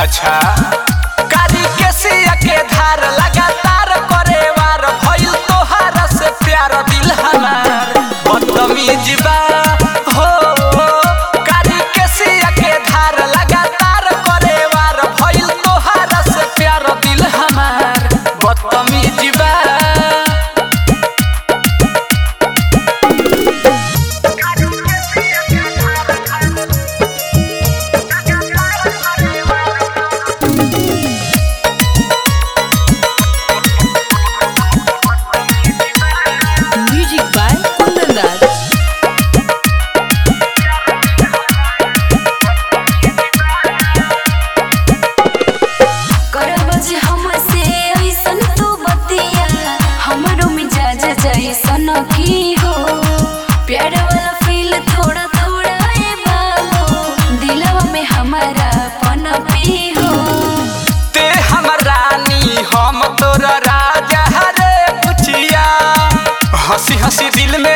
अच्छा कारी के सिया के धार लगातार करे वार भइल तोहार से प्यार दिल हमार बदतमीज बा हो कारी के सिया के धार लगातार करे वार भइल तोहार से प्यार दिल हमार बदतमीज बा Music by Kundan Raj. करब जे हमसे ऐसन तू बतिया हमरो मिजाज जैसन की हो प्यार वाला फील थोड़ा थोड़ा ए बाबू दिलवा में हमारा पनपी हो ते हमर रानी हम तोरा राजा रे पुछिया हंसी हंसी दिल में